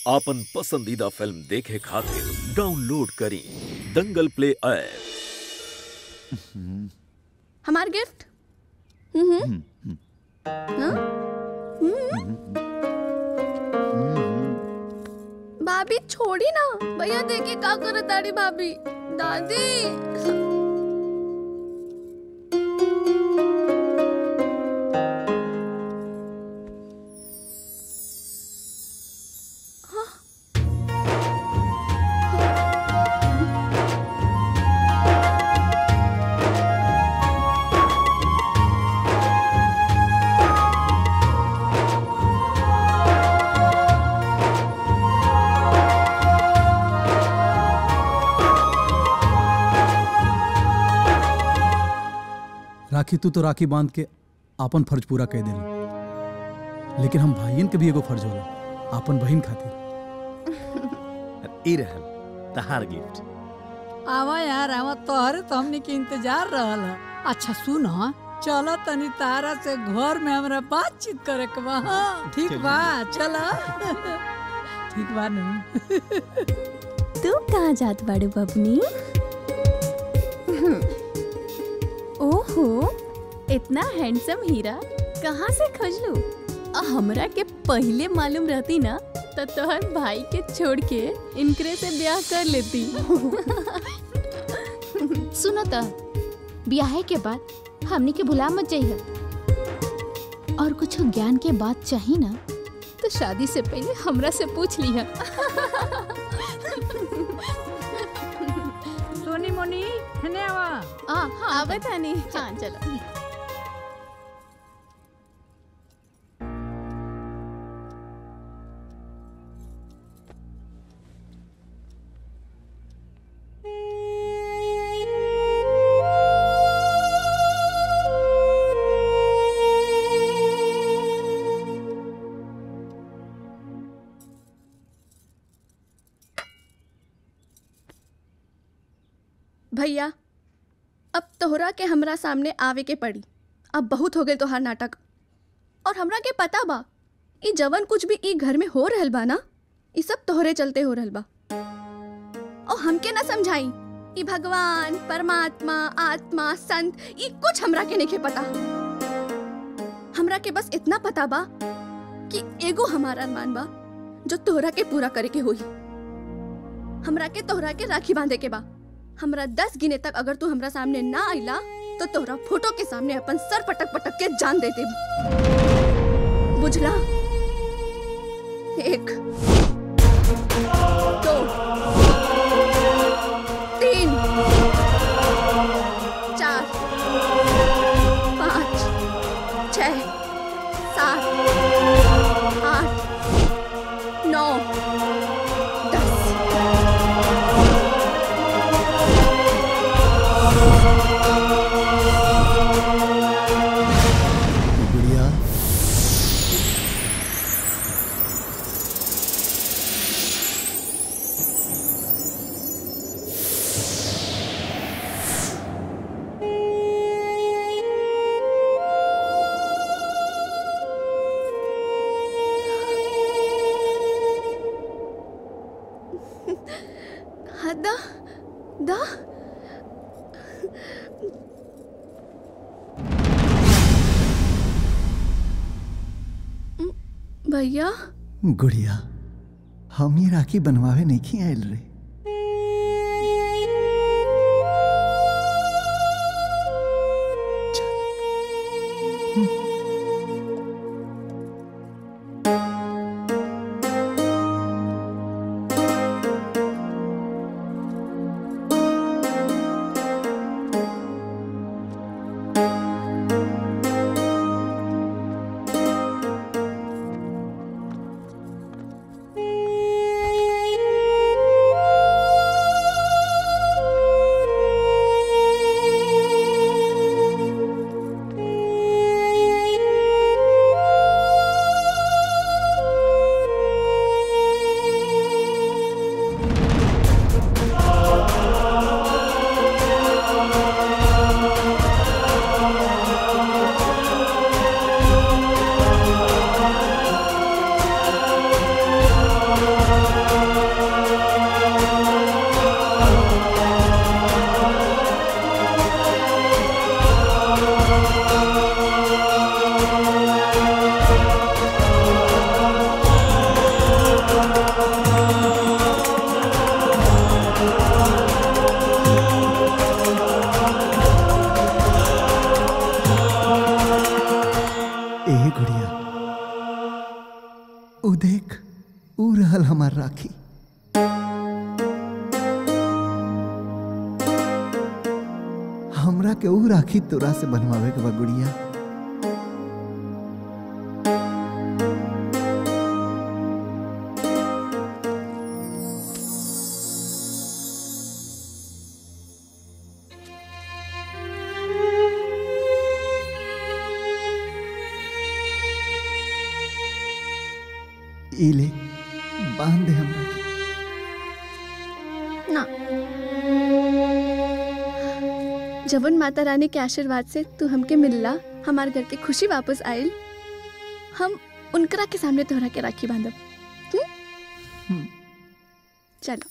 आपन पसंदीदा फिल्म देखे खातिर डाउनलोड करी दंगल प्ले ऐप हमार गिफ्ट हम्म हाँ? हम्म। भाभी छोड़ी ना भैया देखिए का करत ताड़ी भाभी दादी राखी तू तो राखी बांध के आपन फर्ज पूरा कर देली लेकिन हम भाईयन के भी एगो फर्ज होला आपन बहन खातिर ई रहल तहार गिफ्ट आवा यार आवा तोहरे तो हमने के इंतजार रहल ह। अच्छा सुन ह, चलो तनी तारा से घर में हमरा बातचीत करे के बा हाँ, ठीक बा चलो ठीक बा नु तू कहाँ जात बाड़ू बबनी ओहो इतना हैंडसम हीरा कहाँ से खोजलू आ हमरा के पहले मालूम रहती ना तो तोहर भाई के छोड़ के इनकरे से ब्याह कर लेती सुनो त ब्याहे के बाद हमनी के भुला मत जाइए और कुछ ज्ञान के बात चाहिए ना तो शादी से पहले हमरा से पूछ लिया सोनी मोनी हने आवा आ हाँ आवे थानी हाँ चलो भैया अब तोहरा के हमरा सामने आवे के पड़ी अब बहुत हो गए तोहार नाटक और हमरा के पता बा ई जवन कुछ भी ई घर में हो रहल बा ना ई सब तोहरे चलते हो रहल बा और हमके ना समझाई ई भगवान परमात्मा आत्मा संत ई कुछ हमरा के नहीं पता हमरा के बस इतना पता बा कि एगो हमारा अरमान बा जो तोहरा के पूरा करे के होई हमरा के तोहरा के राखी बांधे के बा हमरा दस गिने तक अगर तू हमरा सामने ना आइला तो तोहरा फोटो के सामने अपन सर पटक पटक के जान दे दे बुझला एक दो तीन चार पाँच छ सात आठ नौ दस गुड़िया हाँ, दा दा भैया गुड़िया हम ही राखी बनवावे नहीं खी आयल रे हाँ उ देख उ रहल हमार राखी हमरा के उ राखी तोरा से बनवावे के बा गुड़िया ई ले बांध दे हमरा के ना जवन माता रानी के आशीर्वाद से तू हमके मिलला हमार घर के खुशी वापस आयल हम उनकरा के सामने तोहरा के राखी बांधब हम्म? चलो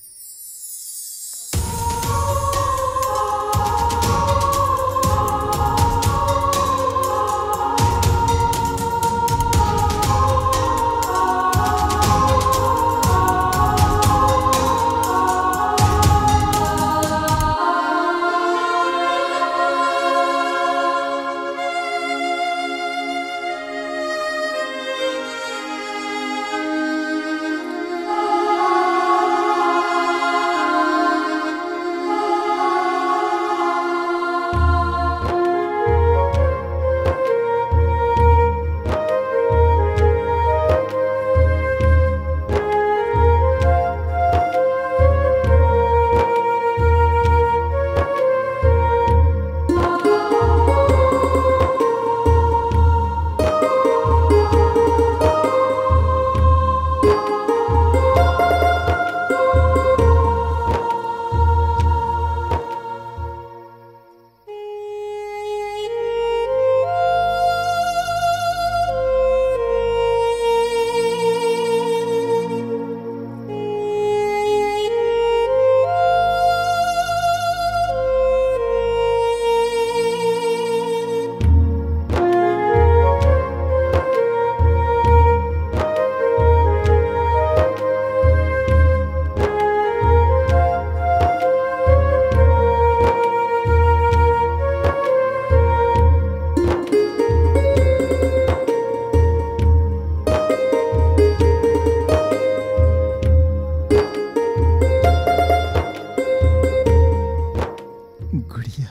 गुड़िया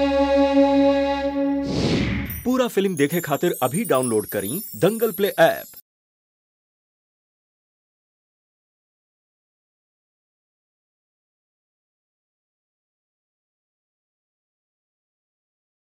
पूरा फिल्म देखे खातिर अभी डाउनलोड करी दंगल प्ले ऐप